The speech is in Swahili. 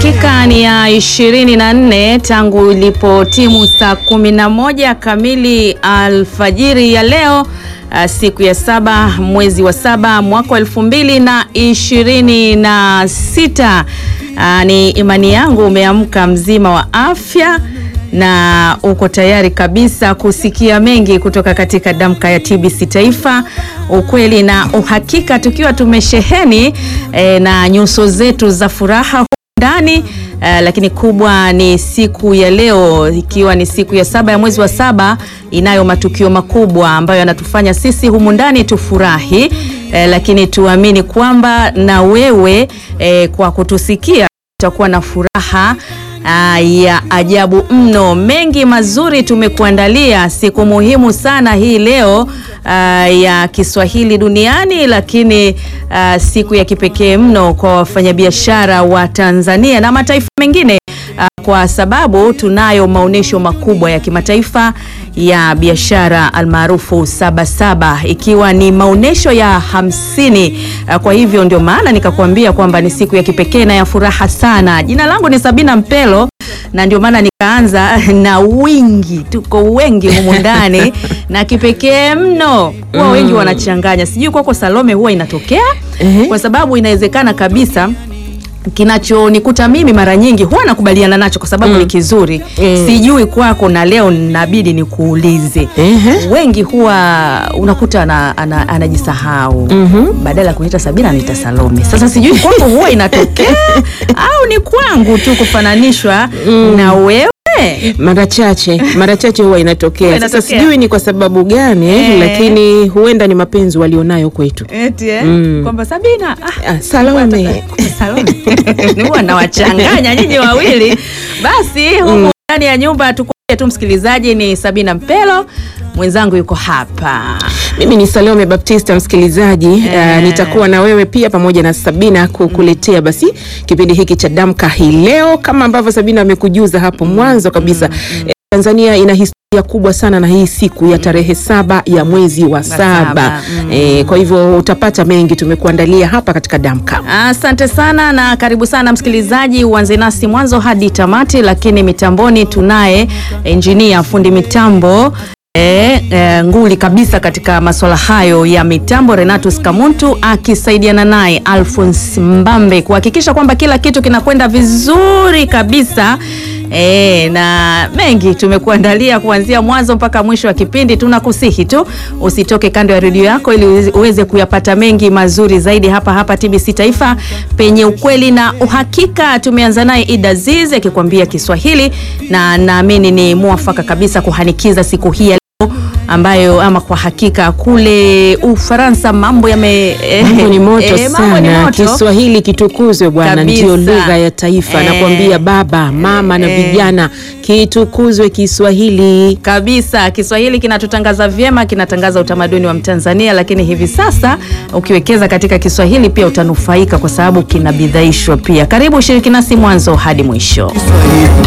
Dakika ni ya ishirini na nne tangu ilipotimu saa kumi na moja kamili alfajiri ya leo uh, siku ya saba mwezi wa saba mwaka wa elfu mbili na ishirini na sita. Uh, ni imani yangu umeamka mzima wa afya na uko tayari kabisa kusikia mengi kutoka katika damka ya TBC Taifa, ukweli na uhakika, tukiwa tumesheheni eh, na nyuso zetu za furaha ndani uh, lakini kubwa ni siku ya leo ikiwa ni siku ya saba ya mwezi wa saba inayo matukio makubwa ambayo yanatufanya sisi humu ndani tufurahi, uh, lakini tuamini kwamba na wewe uh, kwa kutusikia utakuwa na furaha uh, ya ajabu mno. Mengi mazuri tumekuandalia, siku muhimu sana hii leo uh, ya Kiswahili duniani, lakini uh, siku ya kipekee mno kwa wafanyabiashara wa Tanzania na mataifa mengine uh, kwa sababu tunayo maonyesho makubwa ya kimataifa ya biashara almaarufu Sabasaba, ikiwa ni maonyesho ya hamsini. Uh, kwa hivyo ndio maana nikakuambia kwamba ni siku ya kipekee na ya furaha sana. Jina langu ni Sabina Mpelo na ndio maana nikaanza na wingi, tuko wengi humu ndani na kipekee mno huwa mm. wengi wanachanganya, sijui kwako Salome huwa inatokea Ehe. kwa sababu inawezekana kabisa kinachonikuta mimi mara nyingi huwa nakubaliana nacho kwa sababu ni kizuri Mm. sijui kwako, na leo nabidi nikuulize. Ehe. Wengi huwa unakuta ana, ana, anajisahau Mhm. badala ya kuniita Sabina anaita Salome. Sasa sijui kwako huwa inatokea au ni kwangu tu kufananishwa na wewe Mara chache mara chache huwa inatokea. Huwa Sasa inatokea. sijui ni kwa sababu gani Eh. lakini huenda ni mapenzi walionayo kwetu. Eti, eh? Mm. kwamba Sabina ah, Ah, Salome. Salome. Huwa nawachanganya nyinyi wawili. Basi humu ndani ya nyumba tukwambie tu msikilizaji, ni Sabina Mpelo, mwenzangu yuko hapa. Mimi ni Salome Baptista msikilizaji. Eh. Uh, nitakuwa na wewe pia pamoja na Sabina kukuletea basi kipindi hiki cha Damka hii leo, kama ambavyo Sabina amekujuza hapo mwanzo kabisa. Eh, Tanzania ina historia kubwa sana na hii siku ya tarehe saba ya mwezi wa saba, saba. mm. Eh, kwa hivyo utapata mengi tumekuandalia hapa katika Damka. Asante sana na karibu sana msikilizaji, uanze nasi mwanzo hadi tamati, lakini mitamboni tunaye engineer fundi mitambo E, e, nguli kabisa katika masuala hayo ya mitambo Renatus Kamuntu akisaidiana naye Alphonse Mbambe kuhakikisha kwamba kila kitu kinakwenda vizuri kabisa. E, na mengi tumekuandalia kuanzia mwanzo mpaka mwisho wa kipindi. Tunakusihi tu usitoke kando ya redio yako ili uweze- uweze kuyapata mengi mazuri zaidi hapa hapa TBC Taifa penye ukweli na uhakika. Tumeanza naye Ida Aziz akikwambia Kiswahili na naamini ni mwafaka kabisa kuhanikiza siku hii ya leo ambayo ama kwa hakika kule Ufaransa mambo yame eh, Mambo ni moto eh, mambo ni sana. moto. Kiswahili kitukuzwe bwana, Kabisa. ndio lugha ya taifa. Eh. Nakwambia baba, mama na Eh. vijana, kitukuzwe Kiswahili. kabisa Kiswahili kinatutangaza vyema, kinatangaza utamaduni wa Mtanzania, lakini hivi sasa ukiwekeza katika Kiswahili pia utanufaika kwa sababu kinabidhaishwa pia. Karibu ushiriki nasi mwanzo hadi mwisho.